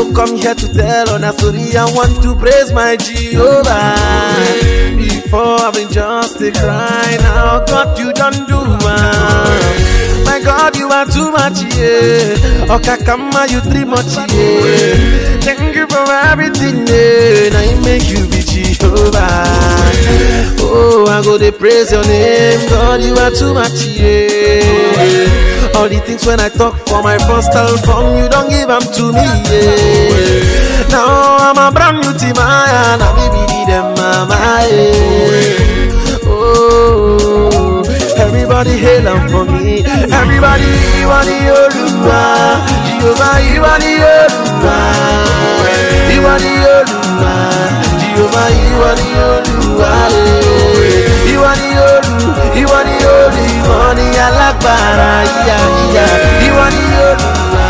no come here to tell on a story. I want to praise my Jehovah. Before I've been just a cry, now God you don't do one. My God, you are too much, yeah. Okakama, you three much, yeah. Thank you for everything, yeah. Now you make you be Jehovah. Oh, I go to praise your name, God, you are too much, yeah. All the things when I talk for my first album, you don't give them to me, yeah. Now I'm a brand new team, I now me be them, mama, yeah. Oh, everybody hail 'em for me. Everybody, you are the Oluwa. Jehovah, you are the Oluwa. You are the Oluwa. Jehovah, you are the Oluwa. eh. You are the Olu, you are the Olu. Money alagbara, yeah, yeah. You are the Oluwa.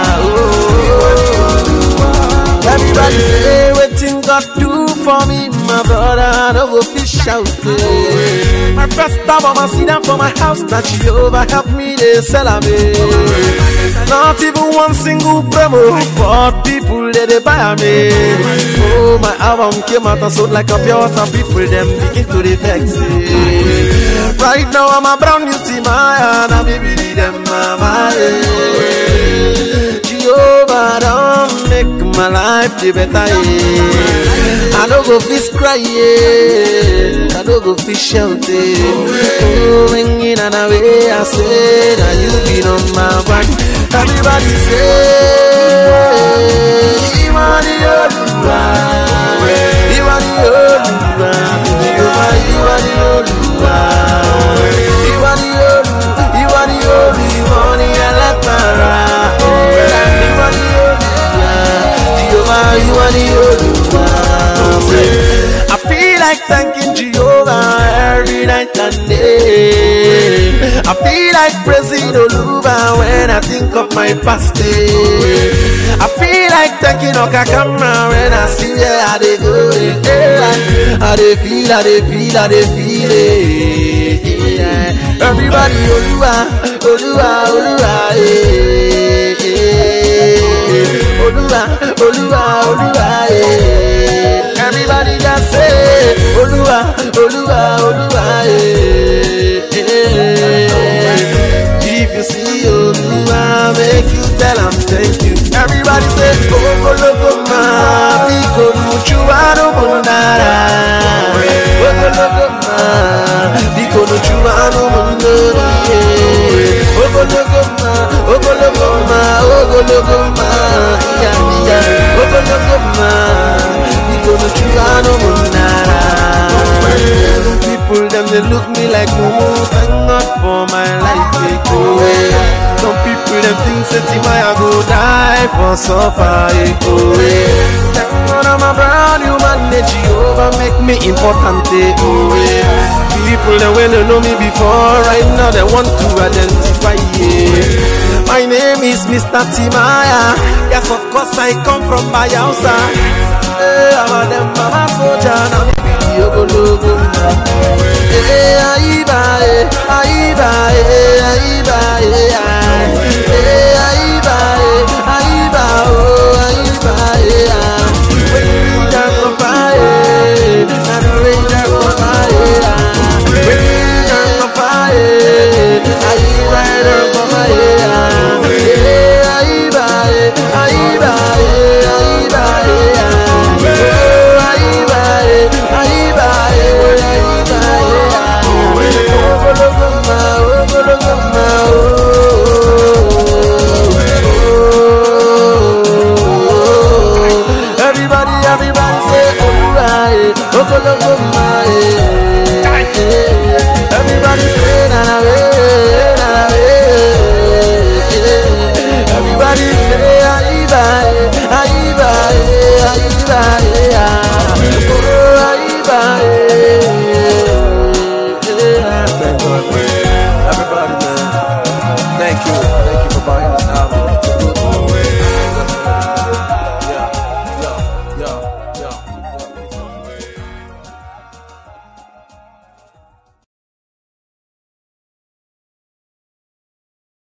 Oh, everybody say wetin God do for me, my brother. No go fish out. eh. My first album, I see them for my house. That Jehovah help me, they sell am. eh. Not even one single promo, but people they, they buy me. Oh, my album came out and sold like a pure water. People them begin to the vex. eh. Right now I'm a brand new team, I and I baby them mama. eh. Jehovah don't make my life the better. Yeah. I don't go fish cry, yeah. I don't go fish shout. Yeah. Oh, ringing and away, I say that you be number one. Everybody say, you are the Oluwa. You are the Oluwa. Jehovah, you are the Oluwa. You are the Olu, you are the Olu. Money alagbara. You are the Oluwa. Jehovah, you are the Oluwa. I feel like thanking Jehovah every night and day. I feel like praising Oluwa when I think of my past day. I feel like thanking Okakama when I see where I dey go. eh. I dey feel, I dey feel, I dey feel it. Yeah. Everybody, Oluwa, Oluwa, Oluwa, eh, eh. Oluwa, Oluwa, Oluwa, eh. Everybody just say, Oluwa, Oluwa, Oluwa, eh, eh. If you see Oluwa, make you tell him thank you. Everybody say, Ogologoma, Biko Nuchuano Mundara. Ogologoma, Biko Nuchuano Mundara. Ogologoma, Ogologoma, Ogologoma, yeah, yeah. Ogologoma, Biko Nuchuano Mundara. People them they look me like mumu, thank God for my life. eh, oh, eh. Some people them think say Timaya go die for suffer. eh, oh, eh. Thank God I'm a brand new man, eh, Jehovah make me important. eh, oh, eh. People them when they know me before, right now they want to identify. Yeah. My name is Mr. Timaya. Yes, of course I come from Bayelsa. Hey, I'm a them mama soldier, now me be the ogologo. Eh, aiba, eh, aiba, eh, aiba, eh, ah.